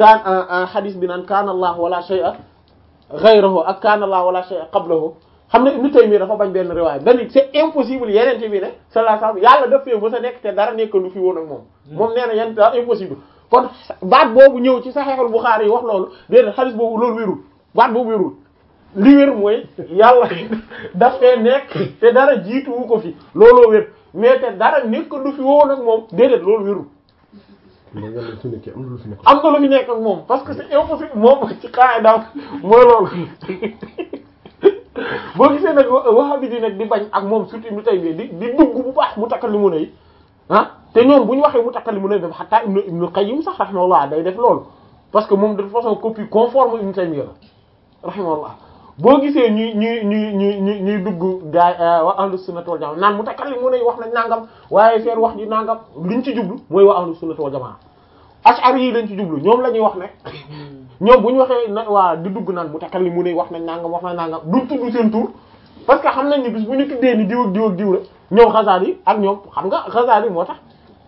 kaan hadis bi naan kaana allah wala shay'a ghayruhu ak kaana allah wala shay'a qablahu xam ne Ibn Taymiyya dafa bañ benn riwaay dañu c'est impossible yeneen bi ne sallallahu alayhi wasallam yàlla daf fee mës a nekk te dara nekk lu fi woon ak moom moom nee na yenn daa impossible kon baat boobu ñëw ci Sahihul Bukhari yi wax loolu déedéet hadis boobu loolu wérul baat boobu wérul li wér mooy yàlla daf fee nekk te dara jiituwu ko fi looloo wér mais te dara nekk lu fi woon ak moom déedéet loolu wérul mais yàlla su nekkee am na lu fi nekk. am na lu fi nekk ak moom parce que c'est impossible moom ci qaida mooy loolu boo gisee nag wahabi di nag di bañ ak moom surtout Ibn Taymiyya di di dugg bu baax mu takkal li mu ne ah te ñoom bu ñu waxee mu takkal li mu ne def xataa Ibn Ibn Qayyim sax rahimahullah day def loolu parce que moom de toute façon copie conforme Ibn Taymiyya la rahimahullah boo gisee ñuy ñuy ñuy ñuy ñuy ñuy dugg gaay waa ahlu sunnah wal jamaa naan mu takkal li mu ne wax nañ nangam waaye seen wax ji nangam liñ ci jublu mooy waa ahlu sunnah wal jamaa ash'ari yi lañ ci jublu ñoom la ñuy wax ne ñoom bu ñu waxee na waa di dugg naan mu takkal li mu ne wax nañ nangam wax nañ nangam duñ tudd seen tur parce que xam nañ ni bis bu ñu tuddee ni diw ak diw ak diw la ñoom Ghazali ak ñoom xam nga Ghazali moo tax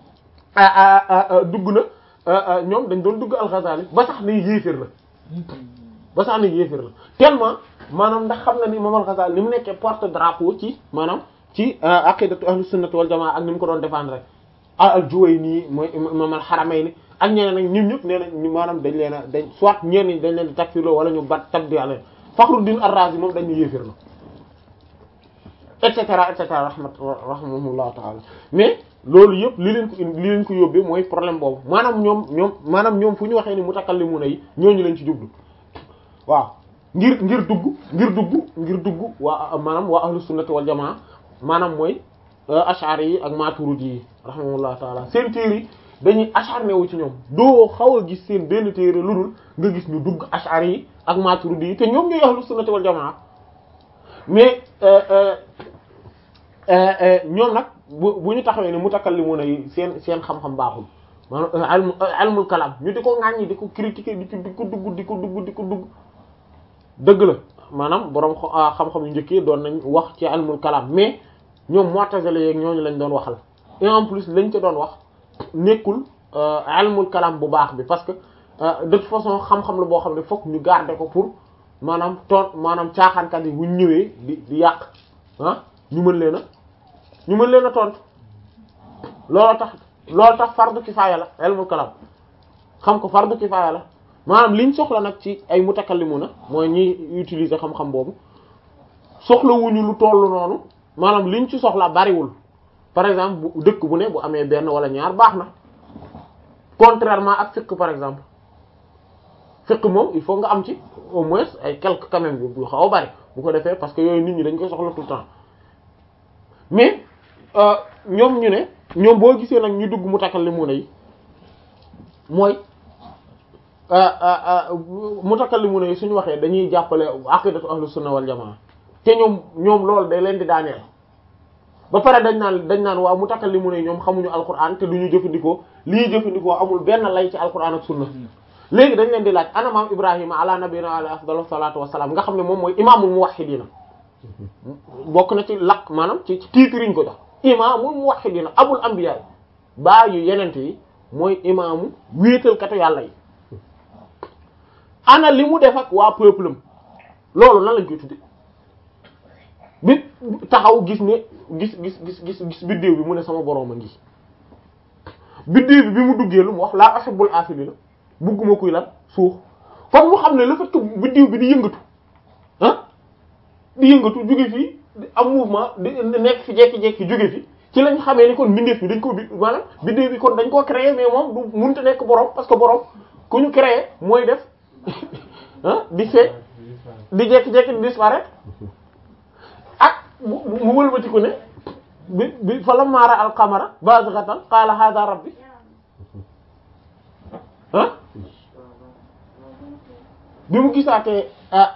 dugg na ñoom dañ doon dugg al Ghazali ba sax ni yéeféer la ba sax ni yéeféer la tellement maanaam ndax xam na ni imam al Ghazali ni mu nekkee porte drapeau ci maanaam ci aqidatu ahlu sunnati wal jamaa ak ni mu ko doon défendre al Juwayni mooy imam al Haramayni ak ñeneen nag ñun ñëpp nee nañ maanaam dañ leen a dañ soit ñenn ñi dañ leen di takfirloo wala ñu bat tabdi leen Fakhruddin ar-Razi moom dañ ñu yéefir na et cetera et cetera rahmat rahimahullahu ta'ala mais loolu yëpp li leen ko li leen ko yóbbee mooy problème boobu maanaam ñoom ñoom maanaam ñoom fu ñu waxee ni mutakallimuna yi ñooñu lañ ci jublu waaw ngir ngir dugg ngir dugg ngir dugg waa maanaam waa ahlu sunnati wal jamaa maanaam mooy ash'ari yi ak maturidi yi rahimahullahu ta'ala seen téere yi dañuy acharné wu ci ñoom doo xaw a gis seen benn téere lu dul nga gis ñu dugg ash'ari yi ak maturidi yi te ñoom ñooy ahlu sunnati wal jamaa mais ñoom nag bu bu ñu taxawee ne mutakallimuna yi seen seen xam-xam baaxul maanaam ilmul kalam ñu di ko ŋàññi di ko critiquer di ko di ko dugg di ko dugg di ko dugg dëgg la maanaam borom xam-xam yu njëkkee doon nañ wax ci ilmul kalam mais ñoom mu'tazila yeeg ñooñu lañ doon waxal et en plus lañ ca doon wax nekkul ilmul kalam bu baax bi parce que de toute façon xam-xam la boo xam ne fokk ñu garder ko pour maanaam toon maanaam caaxaankat yi bu ñu ñëwee di di yàq ah ñu mën leen a ñu mën leen a tontu loolu tax loolu tax fardu kifaaya la ilmul kalam xam ko fardu kifaaya la maanaam liñ soxla nag ci ay mutakallimuna mooy ñi utiliser xam-xam boobu soxla wuñu lu tollu noonu maanaam liñ ci soxla bariwul par exemple bu dëkk bu ne bu amee benn wala ñaar baax na contrairement ak fiqh par exemple fiqh moom il faut nga am ci au moins ay quelques quand même yu xaw a bari bu ko defee parce que yooyu nit ñi dañ koy soxla tout le temps mais ñoom ñu ne ñoom boo gisee nag ñu dugg mutakallimuna yi mooy mutakallimuna yi suñu waxee dañuy jàppale aqidatu ahlus sunna wal jamaa te ñoom ñoom loolu day leen di daaneel ba pare dañ naan dañ naan waaw mutakallimuna yi ñoom xamuñu alquran te duñu jëfandikoo li ñuy jëfandikoo amul benn lay ci alquran ak sunna léegi dañ leen di laaj ana maam ibrahima ala nabiyina alayhi afdalu salatu wassalam nga xam ne moom mooy imaamul muwahhidina bokk na ci laq maanaam ci ci titre yi ñu ko jox imaamul muwahhidina abul anbiya baa yu yenente yi mooy imaamu wéetalkatu yàlla yi ana li mu def ak waa peuple am loolu nan lañ koy tudde bi taxaw gis ne gis gis gis gis gis biddéew bi mu ne sama boroom a ngi biddéew bi bi mu duggee lu mu wax laa ahibbul afilina bugguma kuy lan suux kon mu xam ne le fait que biddéew bi di yëngatu ah di yëngatu jóge fii am mouvement di nekk fi jekki-jekki jóge fi ci lañ xamee ni kon mbindeef bi dañ ko bi maanaam biddéew bi kon dañ koo créer mais moom du mënta nekk boroom parce que boroom ku ñu créer mooy def ah di fee di jekki-jekki di disparaître ak mu wëlbati ko ne bi bi fa la maara al qamara bazighatan qala hadha rabbi ah bi mu gisaatee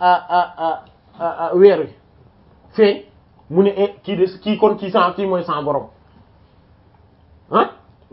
weer wi feeñ mu ne e kii de kii kon kii san kii mooy san borom ah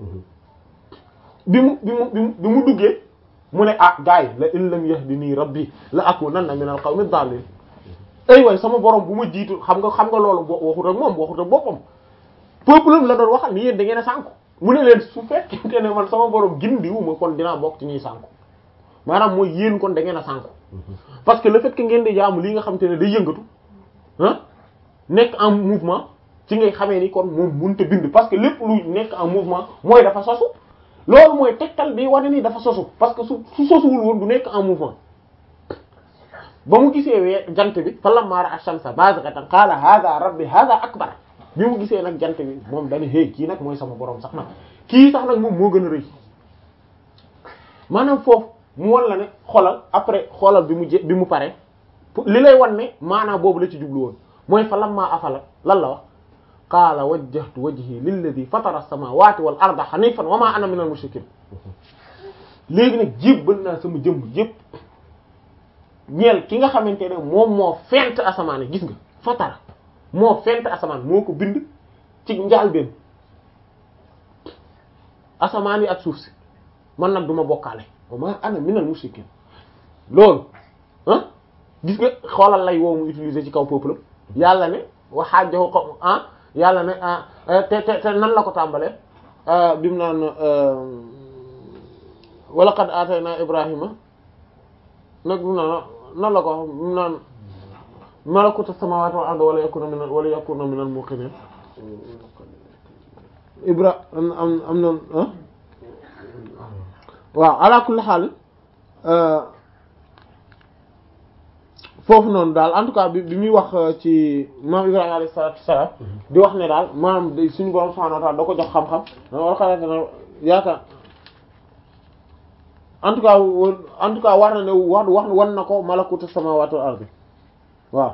bi mu bi mu bi mu duggee mu ne ah gars yi la in lam yahdini rabbi la akunanna min al qawmi dallin ay waay sama borom bu ma jiitu xam nga xam nga loolu bo waxut ak moom waxut ak boppam peuple la doon waxal ni yéen da ngeen a sànku mu ne leen su fekkente ne man sama borom gindiwu ma kon dinaa bokk ci ñuy sànku maanaam mooy yéen kon da ngeen a sànku parce que le fait que ngeen di jaamu lii nga xam te ne day yëngatu ah nekk en mouvement ci ngay xamee ni kon moom mënut a bind parce que lépp lu nekk en mouvement mooy dafa sosu loolu mooy tegtal bi wane ni dafa sosu parce que su su sosuwul woon du nekk en mouvement ba mu gisee wee jant bi falammaa ra'a ash-shamsa baazigatan qaala haadha rabbi haadha akbar bi mu gisee nag jant bi moom dañu hey kii nag mooy sama borom sax nag kii sax nag moom moo gën a rëy maanaam foofu mu wan la ne xoolal après xoolal bi mu je bi mu pare li lay wan ne maanaam boobu la ci jublu woon mooy falammaa afala lan la wax qaala wajjahtu wajhi lilladhi fatara as-samawati wal arda hanifan wa ma ana minal mushrikin léegi nag jébbal naa sama jëmm yépp ñeel ki nga xamante ne moom moo fent asamaan gis nga fatara moo fent asamaan moo ko bind ci njaalbeen asamaan yi ak suuf si man nag duma bokkaale wa ma ana minal mushrikin loolu ah gis nga xoolal lay woo mu utiliser ci kaw peuple yàlla ne waxaajahu ko ah yàlla ne ah te te te nan la ko tàmbalee bi mu naan wa laqad aatayna ibrahima nag bi mu naan nan la ko wax bi mu naan malakuta samawati wal ardi wala yakuna min wala yakuna min al muqinin ibra am am am na ah waaw ala kulli xaal foofu noonu daal en tout cas bi bi muy wax ci maam Ibrahima alayhi salaatu wassalaam di wax ne daal maanaam suñu borom subhaanahu wa ta'aala da ko jox xam-xam wala xalaat na yaakaar en tout cas en tout cas war na ne wax wax wan na ko malakutu samaawaati wal ardi waaw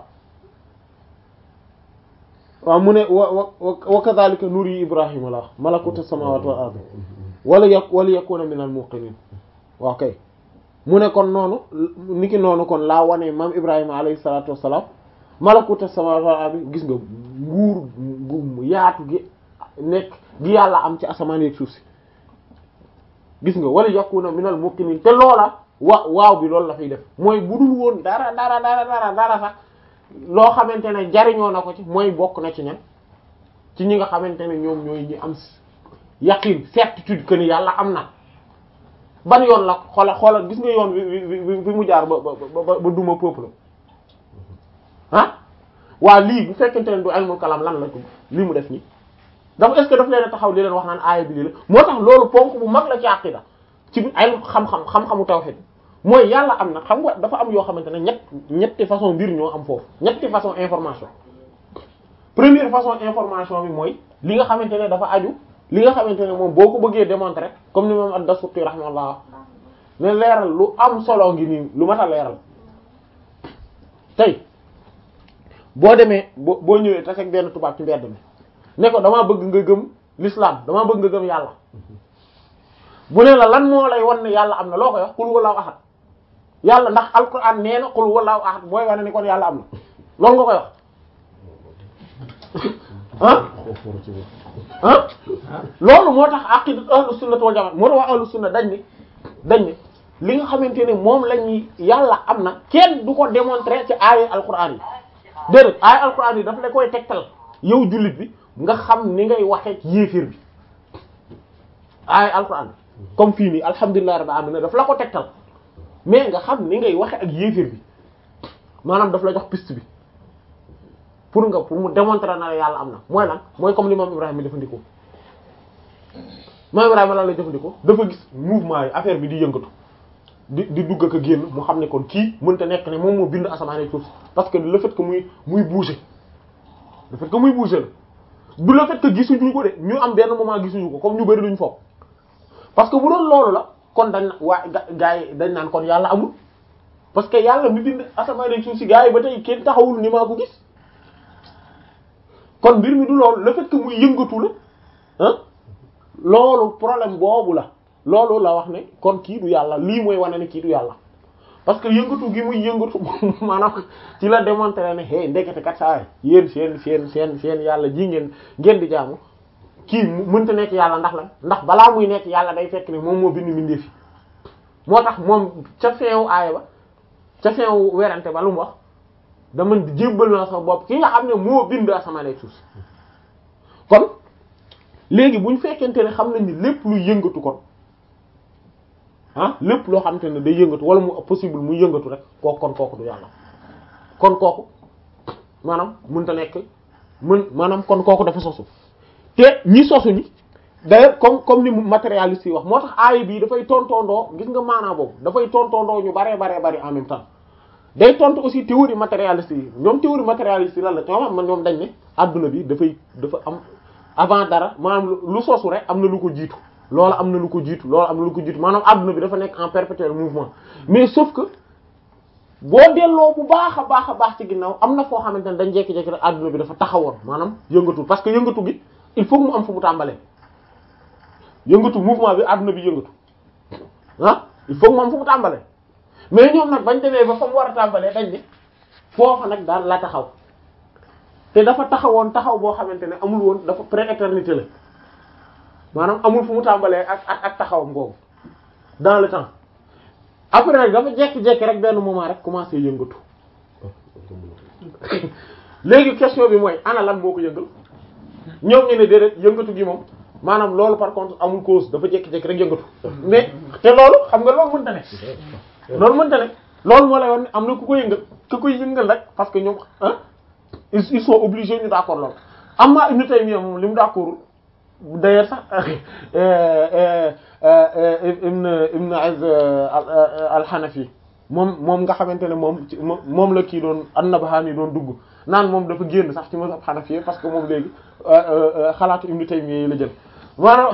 waaw mu ne wa wa wa kadhalika nuri Ibrahima la wax malakutu samaawaati wal ardi wala yak wala yakuna minal muqinin waaw kay mu ne kon noonu niki noonu kon laa wane maam Ibrahima alayhi salaatu wassalaam malakuta samaawaati bi gis nga nguur gu yaatu gi nekk gi yàlla am ci asamaan ak suuf si gis nga wala yakuna minal muqinin te loola wa waaw bi loolu la fiy def mooy budul woon dara dara dara dara dara sax loo xamante ne jariñoo na ko ci mooy bokk na ci ñan ci ñi nga xamante ne ñoom ñooy ñi am yaqin certitude que ni yàlla am na ban yoon la xoola xoola gis nga yoon bi bi mu jaar ba ba ba duma peuple ah waa lii bu fekkente ne du ilmul kalam lan la ko lii mu def nii dafa est-ce que daf leen a taxaw li leen wax naan aaya bi lii la moo tax loolu ponk bu mag la ci aqida ci ay xam-xam xam-xamu tawhid mooy yàlla am na xam nga dafa am yoo xamante ne ñett ñetti façon mbir ñoo am foofu ñetti façon information première façon information bi mooy li nga xamante ne dafa aju li nga xamante ne moom boo ko bëggee démontrer comme ni moom ad-Dasuqi rahimahullah ne leeral lu am solo ngi nii lu mat a leeral tey boo demee boo boo ñëwee taseeg benn tubaab ci mbedd mi ne ko damaa bëgg nga gëm l'islam damaa bëgg nga gëm yàlla bu ne la lan moo lay wan ne yàlla am na loo koy wax qul huwallahu ahad yàlla ndax alquran nee na qul huwallahu ahad mooy wane ni kon yàlla am na loolu nga koy wax ah ah loolu moo tax aqidat ahlus sunnah wal jamaa moo tax waa ahlus sunna dañ ni dañ ni li nga xamante ne moom la ñuy yàlla am na kenn du ko démontrer ci aaya alquran yi déedéet aaya alquran yi daf la koy tegtal yow jullit bi nga xam ni ngay waxee ci yéefir bi aaya alquran comme fii nii alhamdulillahi rabbil alamin daf la ko tegtal mais nga xam ni ngay waxe ak yéefir bi maanaam daf la jox piste bi pour nga pour mu démontrer na la yàlla am na mooy lan mooy comme li moom Ibrahima jëfandikoo moom Ibrahima lan la jëfandikoo dafa gis mouvement yi affaire bi di yëngatu di di dugg ak a génn mu xam ne kon kii mënta nekk ne moom moo bind asamaan ak suuf parce que le fait que muy muy bouger le fait que muy bouger la du le fait que gisuñu ko de ñu am benn moment gisuñu ko comme ñu bari duñ foog parce que bu doon loolu la kon dañ waa gaa yi dañ naan kon yàlla amul parce que yàlla mi bind asamaan ak suuf si gaa yi ba tey kenn taxawul ni maa ko gis kon mbir mi du loolu le fait que muy yëngatu la ah loolu problème boobu la loolu la wax ne kon kii du yàlla lii mooy wane ne kii du yàlla parce que yëngatu gi muy yëngatu maanaam ci la démontrer ne hey ndekete kat saa yéen seen seen seen seen yàlla ji ngeen ngeen di jaamu kii mënta nekk yàlla ndax la ndax balaa muy nekk yàlla day fekk ne moom moo bind mbindeef yi moo tax moom ca feewu aaya ba ca feewu werante ba lu mu wax dama jébbal naa sa bopp ki nga xam ne moo bind asamaan ak suuf kon léegi bu ñu fekkente ne xam nañ ni lépp luy yëngatu kon ah lépp loo xamante ne day yëngatu wala mu possible muy yëngatu rek kooku kon kooku du yàlla kon kooku maanaam mënta nekk mën maanaam kon kooku dafa sosu te ñi sosu ñi d'ailleurs comme comme ni mu matérialiste yi wax moo tax aaya bii dafay tontondoo gis nga maanaa boobu dafay tontondoo ñu baree baree bari en même temps day tontu aussi théorie matérialiste yi ñoom théorie matérialiste yi lan la ñoom man ñoom dañ ne adduna bi dafay dafa am avant dara maanaam lu sosu rek am na lu ko jiitu loolu am na lu ko jiitu loolu am na lu ko jiitu maanaam adduna bi dafa nekk en perpétuel mouvement mais sauf que boo delloo bu baax a baax a baax ci ginnaaw am na foo xamante ne dañ jékki-jékki rek adduna bi dafa taxawoon maanaam yëngatu parce que yëngatu gi il faut mu am fu mu tàmbalee yëngatu mouvement bi adduna bi yëngatu ah il faut mu am fu mu tàmbalee mais ñoom nag bañ demee ba fa mu war a tàmbalee dañ ne foofa nag daal la taxaw te dafa taxawoon taxaw boo xamante ne amul woon dafa pré-éternité la maanaam amul fu mu tàmbalee ak ak ak taxawam boobu dans le temps après nag dafa jekki-jekki rek benn moment rek commencé yëngatu léegi question bi mooy ana lan moo ko yëngal ñoom ñu ne déedéet yëngatu gi moom maanaam loolu par contre amul cause dafa jekki-jekki rek yëngatu mais te loolu xam nga loolu mënta ne loolu mënta ne loolu moo lay wax ne am na ku ko yëngal ku koy yëngal rek parce que ñoom ah ils sont obligés ñu d'accord loolu am na Ibn Taymiyya moom li mu d'accord d'ailleurs sax Ibn Ibn Az al-Hanafi moom moom nga xamante ne moom ci moom la kii doon an-Nabhani doon dugg naan moom dafa génn sax ci mazhab Hanafi parce que moom léegi xalaatu Ibn Taymiyya yi la jël maanaam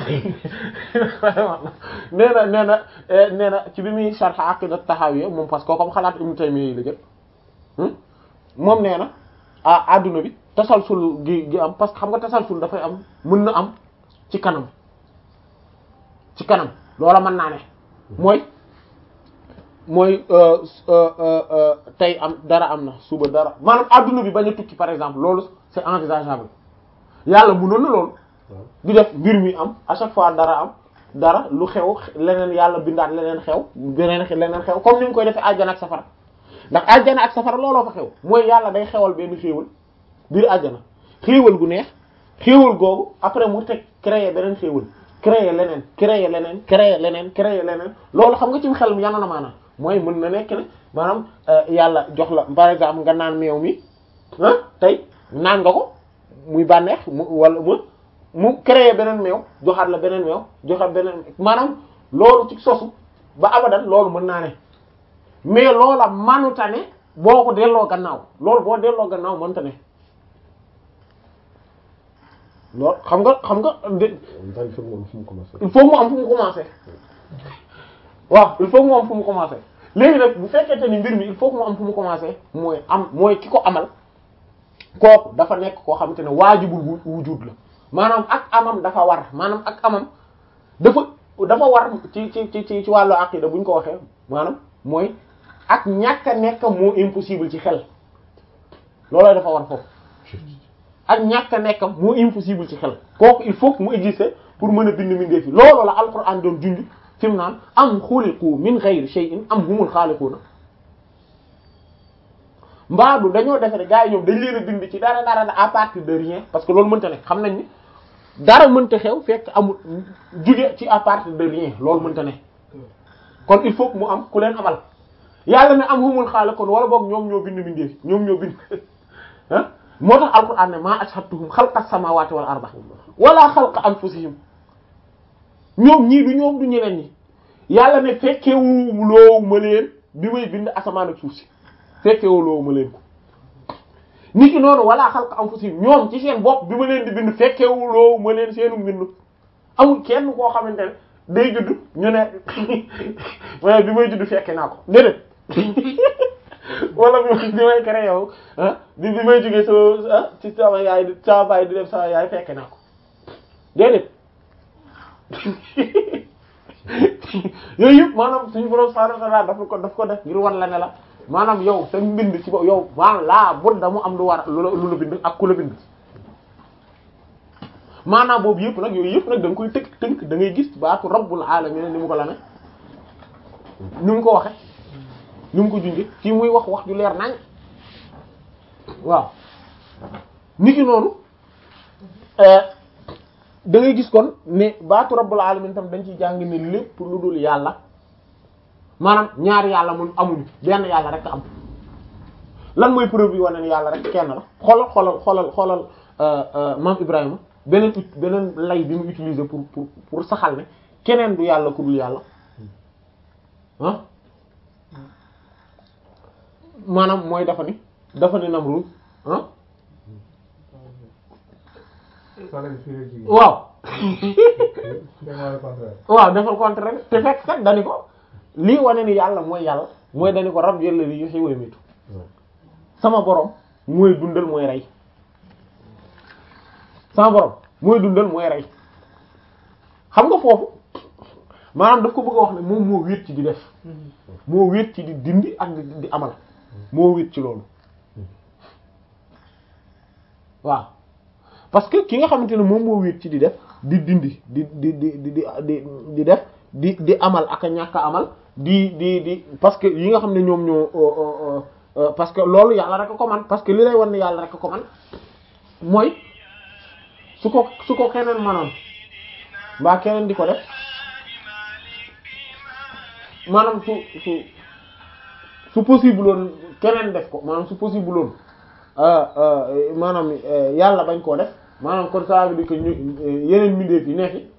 nee na nee na nee na ci bi muy sharh Aqidat Tahawiyya moom parce que comme xalaatu Ibn Taymiyya yi la jël moom nee na ah adduna bi tasalsul gi gi am parce que xam nga tasalsul dafay am mën na am ci kanam ci kanam loola mën naa ne mooy mooy tey am dara am na suba dara maanaam adduna bi bañ a tukki par exemple loolu c'est envisageable yàlla mënoon na loolu di def mbir mi am à chaque fois dara am dara lu xew leneen yàlla bindaat leneen xew beneen leneen xew comme ni mu koy defee àjjana ak safara ndax àjjana ak safara looloo fa xew mooy yàlla day xewal benn xéewal biir àjjana xéewal gu neex xéewal googu après mu teg créer beneen xéewal créer leneen créer leneen créer leneen créer leneen loolu xam nga ci xel mi yanu na maanaam mooy mën na nekk ne maanaam yàlla jox la par exemple nga naan meew mi ah tey naan nga ko muy bànneex mu wala mu mu créer beneen meew joxaat la beneen meew joxaat beneen maanaam loolu ci sosu ba abadan loolu mën naa ne mais loola manuta ne boo ko delloo gannaaw loolu boo delloo gannaaw mënta ne loolu xam nga xam nga il faut mu am fu mu commencé. il faut mu am fu mu commencé waaw il faut mu am fu mu commencé léegi nag bu fekkente ni mbir mi il faut mu am fu mu commencé mooy am mooy ki ko amal kooku dafa nekk koo xamante ne waajibul wujud la maanaam ak amam dafa war maanaam ak amam dafa dafa war ci ci ci ci wàllu aqida bu ñu ko waxee maanaam mooy ak ñàkk a nekk moo impossible ci xel looloo dafa war foofu ak ñàkk a nekk moo impossible ci xel kooku il faut que mu exister pour mën a bind mindee fi loolu la alquran doon junj fi mu naan am xuliqu min ghayri shay'in am humul xaaliquuna mbaadu dañoo defe ne gars yi ñoom dañ leen a bind ci dara dara à partir de rien parce que loolu mënta nekk xam nañ ni dara mënta xew fekk amul jóge ci à partir de rien loolu mënta ne kon il faut que mu am ku leen amal yàlla ne am humul xaaliquuna wala boog ñoom ñoo bind mindee fi ñoom ñoo bind ah moo tax alquran ne maa ashhadtuhum xalqa samawati wal arda wala xalqa anfusihim ñoom ñii du ñoom du ñeneen ñi yàlla ne fekkewu loowu ma leen bi may bind asamaan ak suuf si fekkewu loowu ma leen ko nit ki noonu wala xalqa anfusihim ñoom ci seen bopp bi ma leen di bind fekkewu loowu ma leen seenu mbind amul kenn koo xamante ne day judd ñu ne waaye bi may judd fekke naa ko déedéet wala bi bi may créé yow ah bi bi may jógee sama ci sama yaay sama baay di def sama yaay fekke naa ko déedéet yooyu yëpp maanaam suñu borom subhanahu wa ta'ala daf ko daf ko def ngir war la ne la maanaam yow sa mbind ci bo yow maanaam laa bud da mu am lu war lu la lu la bind ak ku la bind maanaam boobu yëpp nag yooyu yëpp nag da nga koy tënk tënk da ngay gis baatu rabbul alamin ni mu ko la ne ni mu ko waxe ni mu ko junge fii muy wax wax ju leer nañ waaw ni ki noonu da ngay gis kon ne baatu rabbul alamin tam dañ ciy jàng ne lépp lu dul yàlla maanaam ñaari yàlla mun amuñu benn yàlla rek am lan mooy preuve yi wane ni yàlla rek kenn la xoolal xoolal xoolal xoolal maam Ibrahima beneen ut beneen lay bi mu utiliser pour pour pour saxal ne keneen du yàlla ku dul yàlla ah maanaam mooy dafa ni dafa ni Namrud ah waaw waaw defal contraire te fekk kat dani ko lii wane ni yàlla mooy yàlla mooy dani ko rab yëlla li yuhyi wa yumiitu sama borom mooy dundal mooy rey sama borom mooy dundal mooy rey xam nga foofu maanaam daf ko bëgg a wax ne moom moo wéet ci di def moo wéet ci di dindi ak di di amal moo wéet ci loolu waaw parce que ki nga xamante ne moom moo wéet ci di def di dindi di di di di di di def di di amal ak a ñàkk a amal di di di parce que yi nga xam ne ñoom ñoo parce que loolu yàlla rek a ko man parce que li lay wan ne yàlla rek a ko man mooy su ko su ko keneen manoon mbaa keneen di ko def maanaam su su su possible woon keneen def ko maanaam su possible woon maanaam yàlla bañ koo def maanaam kon ça veut dire que ñu yeneen mbindeef yi nekk fi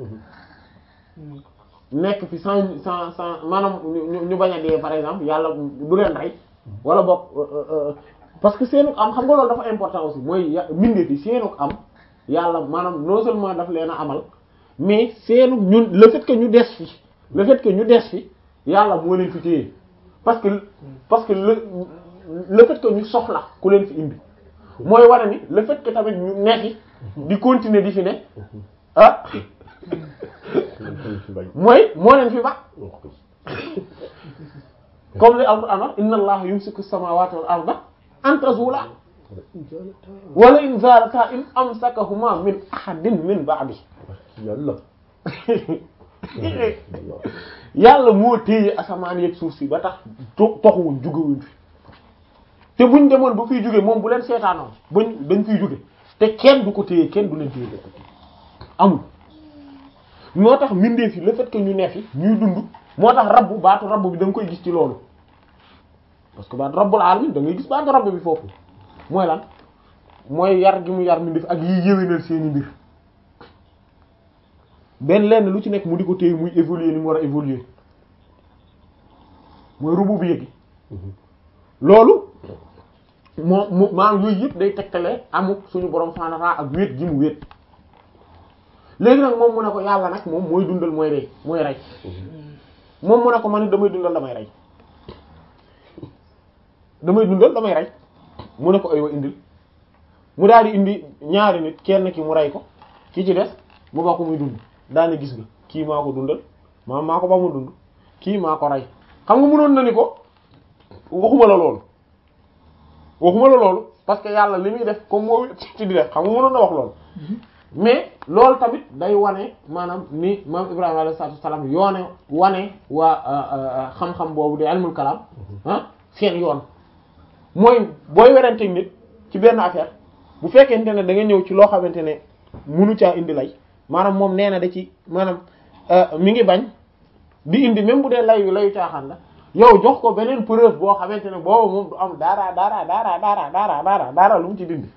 nekk fi sans sans sans maanaam ñu ñu bañ a dee par exemple yàlla du leen rey wala boog parce que seenu am xam nga loolu dafa important aussi mooy mbindeef yi seenu am yàlla maanaam non seulement daf leen a amal mais seenu ñun le fait que ñu des fi le fait que ñu des fi yàlla moo leen fi téye parce que parce que le le fait que ñu soxla ku leen fi indi mooy wane ni le fait que tamit ñu nekk di continuer di fi ne ah mooy moo leen fi ba comme li alquran wax inna allaha yumsiku samawati wal arda an tazula wala in zalata in amsakahuma min ahadin min ba'di yàlla yàlla moo téye asamaan yeeg suuf si ba tax to toxuwuñ jugewuñ fi te buñ demoon ba fiy jóge moom bu leen seetaanoon bañ dañ fiy jóge te kenn du ko téye kenn du leen téye amul moo tax mbindeef yi le fait que ñu ne fi ñuy dund moo tax rabbu baatu rabbu bi da nga koy gis ci loolu parce que baatu rabbul alamin da ngay gis baatu rabbu bi foofu mooy lan mooy yar gi mu yar mbindeef ak yiy yëwénal seeni mbir benn lenn lu ci nekk mu di ko téye muy évoluer ni mu war a évoluer mooy rubu bi yëgi loolu moo mu maanaam yooyu yëpp day tegtale amuk suñu borom subhanahu wa ta'ala ak wéet gi mu wéet léegi nag moom mu ne ko yàlla nag moom mooy dundal mooy rey mooy rey moom mu ne ko man damay dundal damay rey damay dundal damay rey mu ne ko aywa indil mu daal di indi ñaari nit kenn ki mu rey ko ki ci des mu ba ko muy dund daane gis nga kii maa ko dundal maa maa ko ba mu dund kii maa ko rey xam nga mënoon na ni ko waxuma la loolu waxuma la loolu parce que yàlla li muy def comme moo ci di def xam nga mënoon na wax loolu mais loolu tamit day wane maanaam ni maam Ibrahima alayhi salaatu wassalaam yoone wane waa xam-xam boobu di ilmul kalam ah seen yoon mooy booy werante nit ci benn affaire bu fekkente ne da nga ñëw ci loo xamante ne munu caa indi lay maanaam moom nee na da ci maanaam mi ngi bañ di indi même bu dee layu layu caaxaan la yow jox ko beneen preuve boo xamante ne boobu moom du am dara dara dara dara dara dara dara lu mu ci dindi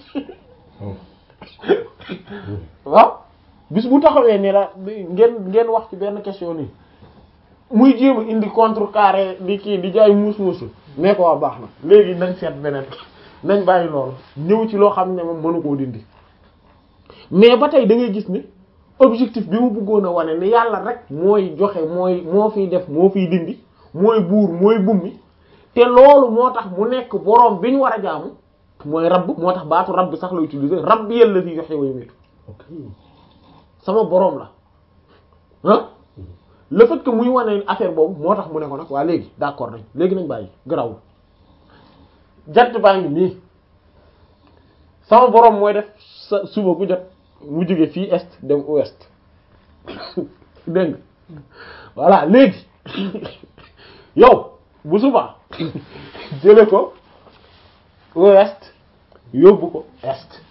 waaw bis bu taxawee ni la ngeen ngeen wax ci benn question nii muy jéem a indi contrecarré di kii di jaay muus muusu nee ko waa baax na léegi nañ seet beneen nañ bàyyi loolu ñëw ci loo xam ne moom mënu koo dindi mais ba tey da ngay gis ni objectif bi mu bëggoon a wane ni yàlla rek mooy joxe mooy moo fiy def moo fiy dindi mooy buur mooy bummi te loolu moo tax mu nekk boroom bi ñu war a jaamu mooy rabb moo tax baatu rabb sax la utiliser rabb yàlla fi joxe way métu sama boroom la ah le fait que muy wane affaire boobu moo tax mu ne ko nag waa léegi d'accord nañ léegi nañ bàyyi garawul jant baa ngi nii sama boroom mooy def sa suba gu jot mu jóge fii est dem ouest dégg nga voilà léegi yow bu suba jële ko ouest yóbbu ko est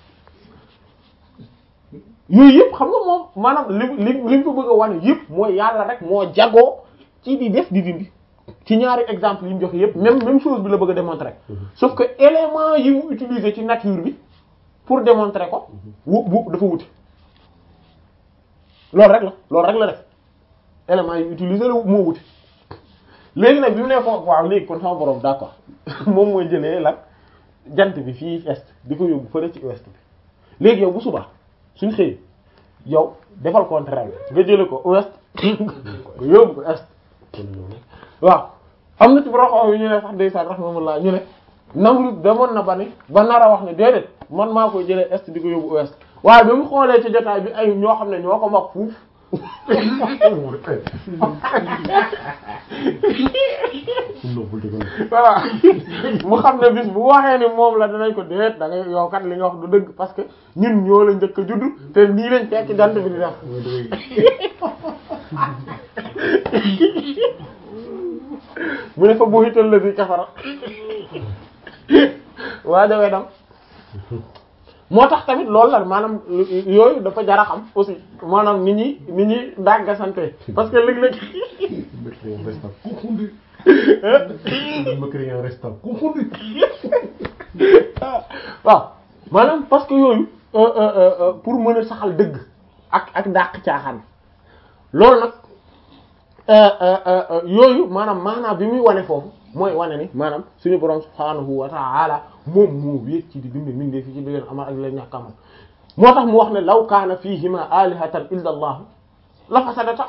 yooyu yëpp xam nga moom maanaam li li li mu ko bëgg a wane yëpp mooy yàlla rek moo jagoo ci di def di dindi ci ñaari exemple yi mu joxe yépp même même chose bi la bëgg a démontrer sauf que élément yi mu utiliser ci nature bi pour démontrer ko wu bu dafa wuti loolu rek la loolu rek la def élément yi utiliser la moo wuti léegi nag bi mu ne ko waaw léegi kon sama borom d'accord moom mooy jëlee la jant bi fii est di ko yóbbu fële ci ouest bi léegi yow bu subaa suñ xëy yow defal contraire nga jële ko ouest nga yóbbu ko est waaw am na ci borom yu ñu ne sax ndeysaan rahmatullah ñu ne Namrud demoon na ba ni ba nar a wax ne déedéet man maa koy jëlee est di ko yóbbu ouest waaye ba mu xoolee ci jotaay bi ay ñoo xam ne ñoo ko mag fuuf voilà mu xam ne bis bu waxee ni moom la danañ ko déet da ngay yow kat li nga wax du dëgg parce que ñun ñoo la njëkk a judd te nii lañ fekk jant bi di def mu ne fa bu hital la bi kafara waa dawee dam moo tax tamit loolu la maanaam yooyu dafa jar a xam aussi maanaam nit ñi nit ñi dagga sante parce que léeg-léeg Mécréant restant confondu. Mécréant restant confondu. waaw maanaam parce que yooyu euh, euh, euh, pour mën a saxal dëgg ak ak dàq caaxaan loolu nag yooyu maanaam maanaam bi muy wane foofu mooy wane ni maanaam suñu borom subhaanahu wa ta'ala moom moo wéet ci di bind mindee fi ci di leen amal ak leen ñàkk amal moo tax mu wax ne law kaana fihima alihatan illa allah la fasadata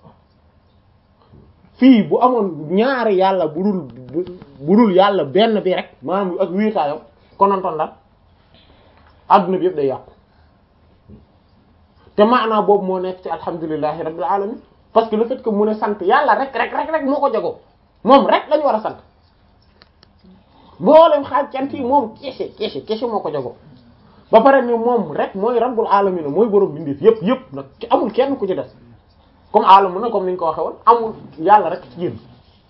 fii bu amoon ñaari yàlla bu dul bu dul yàlla benn bi rek maanaam ak wéetaayam konontoon la adduna bi yëpp day yàqu te maanaa boobu moo nekk ci alhamdulillahi rabbil alamin parce que le fait que mu ne sant yàlla rek rek rek rek moo ko jagoo moom rek lañu war a sant mboolem xaaj cant yi moom kese kese kese moo ko jagoo ba pare ni moom rek mooy rabbul alamin mooy borom bindeef yëpp yëpp nag amul kenn ku ci des comme alamu na comme ni ñu ko waxee woon amul yàlla rek ci génn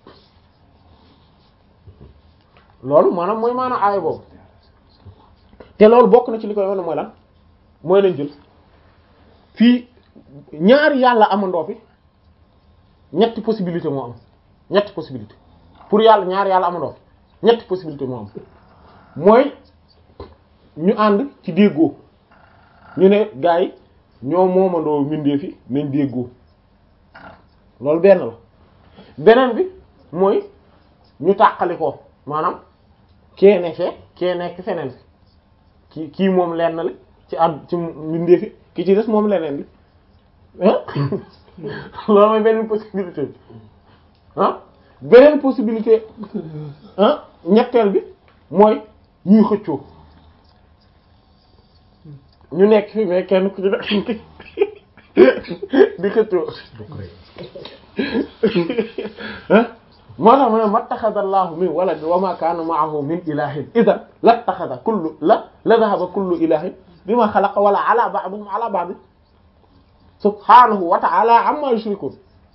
loolu maanaam mooy maanaam aaya boobu te loolu bokk na ci li koy wane mooy lan mooy lañ jël fii ñaari yàlla amandoo fi ñetti possibilité moo am ñetti possibilité pour yàlla ñaari yàlla amandoo fi ñetti possibilité moo am mooy ñu ànd ci déggoo ñu ne gars yi ñoo moomandoo mbindee fi nañ déggoo loolu benn la beneen bi mooy ñu tàqali ko maanaam kee ne fee kee nekk feneen fi kii kii moom lenn li ci àdd ci mbindee fi ki ci des moom leneen li ah loolu mooy beneen possibilité bi ah beneen possibilité ah ñetteel bi mooy ñuy xëccoo ñu nekk fi mais kenn ku ci nekk di xëccoo ah moo tax mu ne mattaxada allahu min walad wa ma kaana ma'ahu min ilahin idan lattaxada kullu la la dhahaba kullu ilahin bima xalaqa wala ala ba'dihim ala ba'd subhanahu wa ta'ala amma yushrikun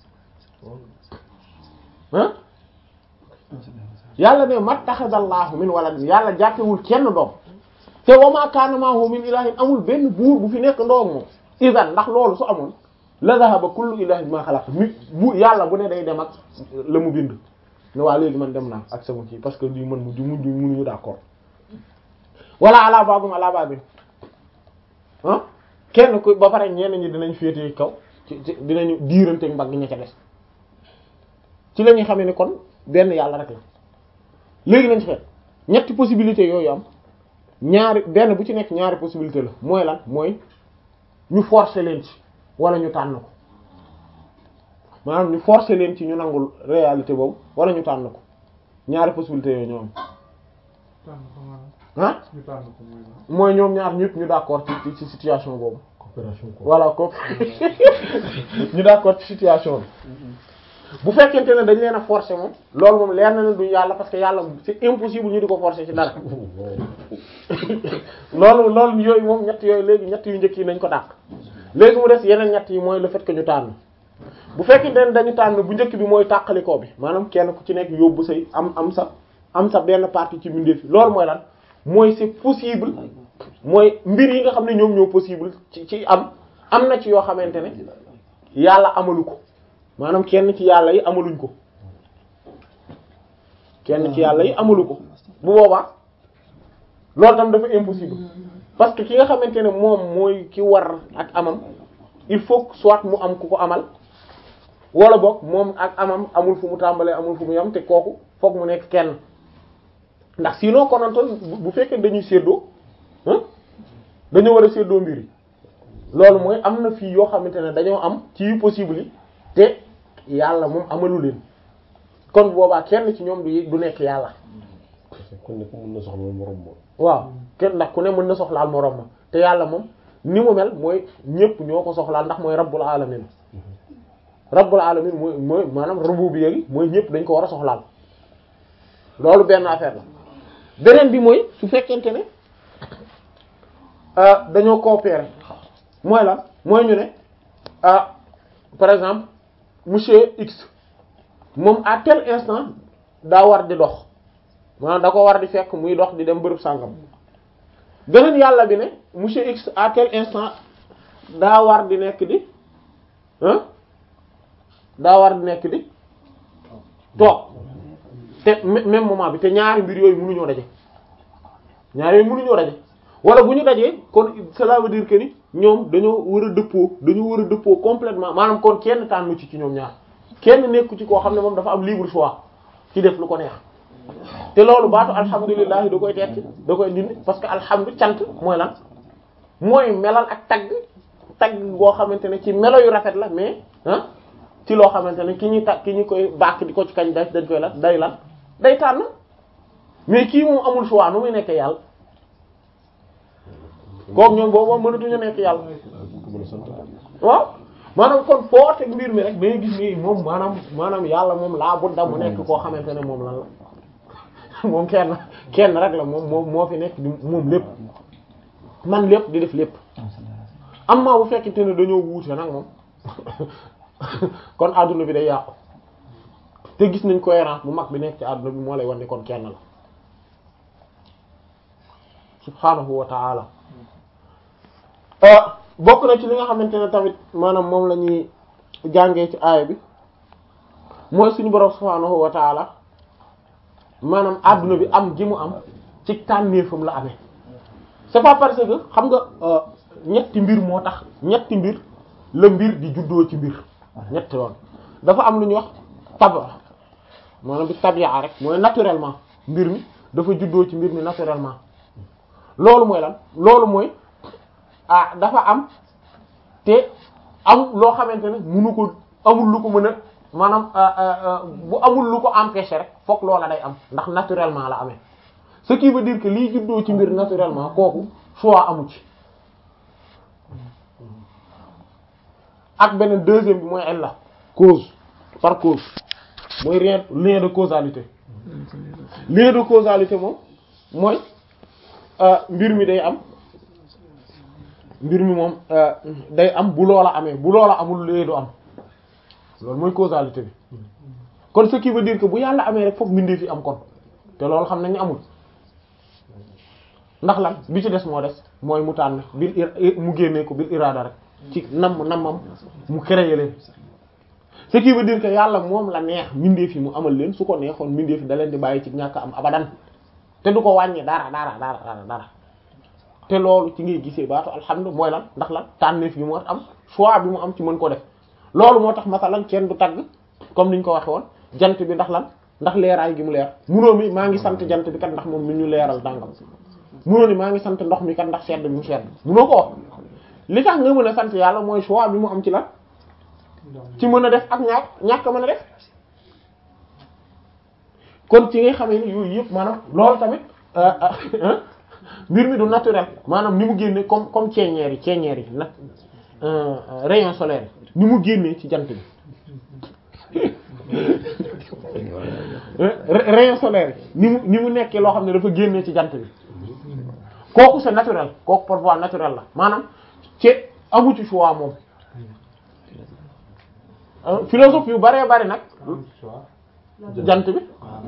ah yàlla ne mattaxada allahu min walad yàlla jàppewul kenn doom te wa ma kaana ma'ahu min ilahin amul benn buur bu fi nekk ndoom moom idan ndax loolu su amoon la dhahaba kullu ilahin bima xalaqa mi bu yàlla bu ne day dem ak la mu bind ne waa léegi man dem naa ak sama kii parce que lii man mu mujj mënuñu d'accord wala ala babum ala babin ah kenn ku ba pare ñenn ñi dinañ féete kaw ci ci dinañu diirante mbagg ña ca des ci la ñuy xamee ne kon benn yàlla rek la léegi nañ xeet ñetti possibilité yooyu am ñaari benn bu ci nekk ñaari possibilité la mooy lan mooy ñu forcer leen ci wala ñu tànn ko maanaam ñu forcer leen ci ñu nangul réalité boobu wala ñu tànn ko ñaari possibilité yooyu ñoo am ah mooy ñoom ñaar ñëpp ñu d'accord ci ci situation boobu coopération quoi. voilà ko ñu d'accord ci situation bi bu fekkente ne dañ leen a forcer moom loolu moom leer na leen duñu yàlla parce que yàlla c'est impossible ñu di ko forcer ci dara loolu loolu yooyu moom ñett yooyu léegi ñett yu njëkk yi nañ ko dàq léegi mu des yeneen ñett yi mooy le fait que ñu tànn bu fekkente ne dañu tànn bu njëkk bi mooy tàqalikoo bi maanaam kenn ku ci nekk yóbbu say am am sa am sa benn partie ci mbindeef fi loolu mooy lan mooy c'est possible mooy mbir yi nga xam ne ñoom ñoo possible ci ci am am na ci yoo xamante ne yàlla amalu ko maanaam kenn ci yàlla yi amaluñ ko kenn ci yàlla yi amalu ko bu boobaa loolu tam dafa impossible parce que ki nga xamante ne moom mooy ki war ak amam il faut que soit mu am ku ko amal wala boog moom ak amam amul fu mu tàmbalee amul fu mu yam te kooku foog mu nekk kenn ndax sinon konantoon bu fekkee dañuy séddoo dañoo war a séddoo mbir yi loolu mooy am na fii yoo xamante ne dañoo am ci yu possible yi te yàlla moom amalu leen kon boobaa kenn ci ñoom du du nekk yàlla kon ne ko mën na soxla morom moom. waaw kenn ndax ku ne mën na soxlaal moroom ma te yàlla moom ni mu mel mooy ñépp ñoo ko soxlaal ndax mooy rabbul alamin rabbul alamin mooy mooy maanaam rububiyya gi mooy ñépp dañ ko war a soxlaal loolu benn affaire la beneen bi mooy su fekkente ne dañoo coopérer mooy la mooy ñu ne ah par exemple monsieur X moom à tel instant daa war di dox maanaam da ko war di fekk muy dox di dem bërëb sàngam beneen yàlla bi ne monsieur X à tel instant daa war di nekk di ah daa war di nekk di toog te même moment bi te ñaari mbir yooyu mënuñoo daje ñaari yooyu mënuñoo daje wala bu ñu dajee kon cela veut dire que ni ñoom dañoo war a dëppoo dañoo war a dëppoo complètement maanaam kon kenn tànnu ci ci ñoom ñaar kenn nekku ci koo xam ne moom dafa am libre choix ci def lu ko neex te loolu baatu alhamdulilah da koy tekki da koy dindi parce que alhamdu cant mooy lan mooy melal ak tagg tagg boo xamante ne ci melo yu rafet la mais ah ci loo xamante ne ki ñuy tag ki ñu koy bàkk di ko ci kañ dañ koy lan day lan day tànn mais kii moom amul choix nu muy nekk yàlla kooku ñoom boobu moom mënatuñu nekk yàlla waaw maanaam kon foo teg mbir mi rek da ngay gis ni moom maanaam maanaam yàlla moom laa budda mu nekk koo xamante ne moom lan la moom kenn kenn rek la moom moom moo fi nekk di moom lépp man lépp di def lépp am maa bu fekkente ne dañoo wuute nag moom kon adduna bi day yàqu te gis nañ cohérence bu mag bi nekk ci adduna bi moo lay wan ne kon kenn la subhanahu wa ta'ala bokk na ci li nga xamante ne tamit maanaam moom la ñuy jàngee ci aaya bi mooy suñu borom subhanahu wa ta'ala maanaam adduna bi am gi mu am ci tànneefam la amee c'est pas parce que xam nga ñetti mbir moo tax ñetti mbir la mbir di juddoo ci mbir ñetti yoon dafa am lu ñuy wax taba maanaam bi tabia rek mooy naturellement mbir mi dafa juddoo ci mbir mi naturellement loolu mooy lan loolu mooy ah dafa am te am loo xamante ne munu ko amul lu ko mën a maanaam bu amul lu ko empêcher rek fokk loola day am ndax naturellement la amee ce qui veut dire que lii juddoo ci mbir naturellement kooku choix amu ci ak beneen deuxième bi mooy illa cause par cause mooy rien lien de causalité lien de causalité moom mooy mbir mi day am mbir mi moom day am bu loola amee bu loola amul lee du am loolu mooy causalité bi kon ce qui veut dire que bu yàlla amee rek fokk mbindee fi am kon te loolu xam nañ amul ndax lan bi ci des moo des mooy mu tànn bil mu génnee ko bil iraada rek ci nam namam mu créer leen ce qui veut dire que yàlla moom la neex mbindee fi mu amal leen su ko neexoon mbindee fi da leen di bàyyi ci ñàkk am abadan te du ko wàññi dara dara dara dara dara te loolu ci ngay gisee baatu alhamdulilah mooy lan ndax lan tànneef gi mu war am choix bi mu am ci mën ko def loolu moo tax masalan kenn du tagg comme niñ ko waxe woon jant bi ndax lan ndax leeraay gi mu leer munoo mi maa ngi sant jant bi kat ndax moom mi ñu leeral dàngam munoo ni maa ngi sant ndox mi kat ndax sedd bi mu sedd munoo ko wax li tax nga mën a sant yàlla mooy choix bi mu am ci lan ci mën a def ak ñàkk ñàkk mën a def kon ci ngay xamee ni yooyu yëpp maanaam loolu tamit mbir mi du naturel maanaam ni mu génne comme comme ceeñeer yi ceeñeer yi nag rayon solaire ni mu génnee ci jant bi rayon solaire ni mu ni mu nekkee loo xam ne dafa génnee ci jant bi kooku c'est naturel kooku par voie naturelle la maanaam ci amu ci choix moom philosophe yu baree bari nag jant bi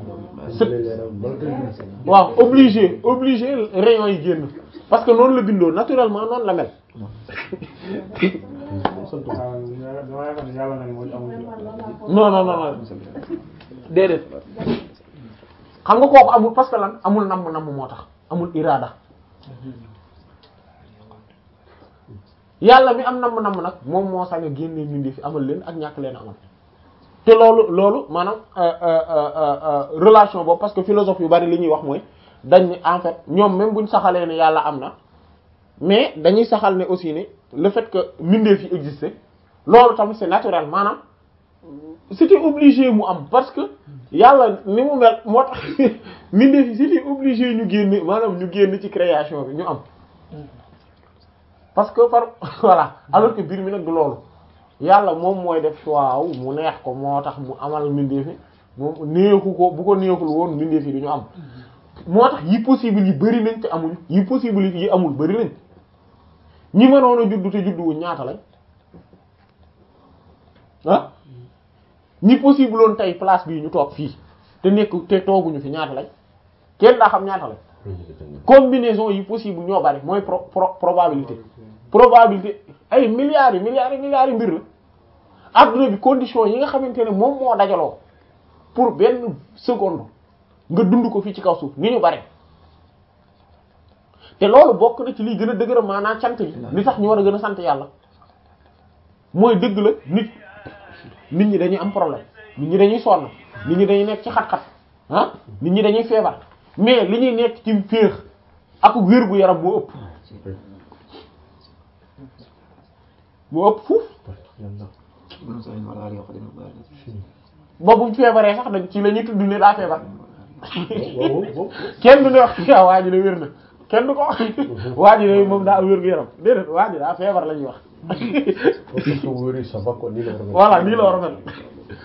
waaw obligé obligé rayon yi génn parce que noonu la bindoo naturellement noonu la mel sant waaw dama yaakaar ne yàlla nag moo ci amul non non non non déedéet xam nga kooku amul parce que lan amul namm namm moo tax amul irada yàlla mi am namm namm nag moom moo sañ a génnee mbindee fi amal leen ak ñàkk leen amal te loolu loolu maanaam euh, euh, euh, euh, relation boobu parce que philosophe yu bari li ñuy wax mooy dañ ne en fait ñoom même buñ saxalee ne yàlla am na mais dañuy saxal ne aussi ne le fait que mbindeef yi existé loolu tamit c'est naturel maanaam c'était obligé mu am parce que yàlla ni mu mel moo tax mbindeef yi c'était obligé ñu génn maanaam ñu génn ci création bi ñu am parce que par voilà alors que biir mi nag du loolu yàlla moom mooy def choix wu mu neex ko moo tax mu amal mbindeef yi moom neexu ko bu ko neexul woon mbindeef yi du ñu am moo tax yi possible yi bari nañ te amuñu yi possible yi amul bari nañ ñi mënoon a juddu te judduwuñ ñaata lañ ah ñi possible woon tey place bii ñu toog fii te nekk te tooguñu fi ñaata lañ kenn daa xam ñaata lañ combinaison yi possible ñoo bari mooy pro pro probabilité probabilité ay milliards yi milliards yi milliards yi mbir la adduna bi condition yi nga xamante ne moom moo dajaloo pour benn seconde nga dund ko fii ci kaw suuf ni ñu bare te loolu bokk na ci liy gën a dëgëra maanaam cant bi li tax ñu war a gën a sant yàlla mooy dëgg la nit nit ñi dañuy am problème nit ñi dañuy sonn nit ñi dañuy nekk ci xat-xat ah nit ñi dañuy feebar mais li ñuy nekk ci féex ak wér gu yaram moo ëpp moo ëpp fuuf ba bu feebaree sax dañ ci la ñuy tudd ne daa feebar waaw waaw kenn du ne wax waaw waa ji de wér na kenn du ko wax waa ji de moom daa am wér gu yaram déedéet waa ji daa feebar la ñuy wax foofu soo wéree ça va quoi nii la war a mel. voilà nii la war a mel